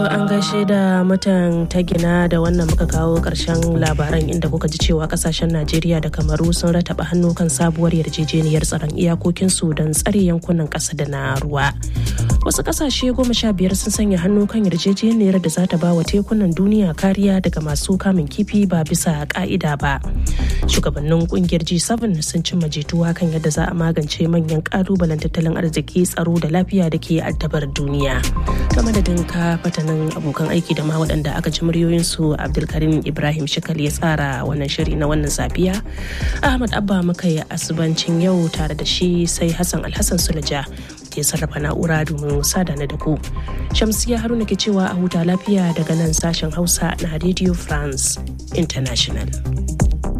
an gaishe da mutan ta gina da wannan muka kawo karshen labaran inda kuka ji cewa kasashen Najeriya da Kamaru sun rataba hannu kan sabuwar yarjejeniyar tsaron iyakokinsu don tsare yankunan ƙasa da na ruwa. Wasu kasashe goma sha biyar sun sanya hannu kan yarjejeniyar da za ta ba wa tekunan duniya kariya daga masu kamun kifi ba bisa ka'ida ba. Shugabannin kungiyar G7 sun cimma jituwa kan yadda za a magance manyan kalubalen tattalin arziki tsaro da lafiya da ke addabar duniya. Ta madadin ka fatanin abokan aiki da ma waɗanda aka ji muryoyinsu Abdulkarim Ibrahim Shikal ya tsara wannan shiri na wannan safiya. Ahmad Abba muka yi asubancin yau tare da shi sai Hassan Alhassan Sulaja ke sarrafa na'ura domin sada na da ku. Shamsiya Haruna ke cewa a huta lafiya daga nan sashen Hausa na Radio France International.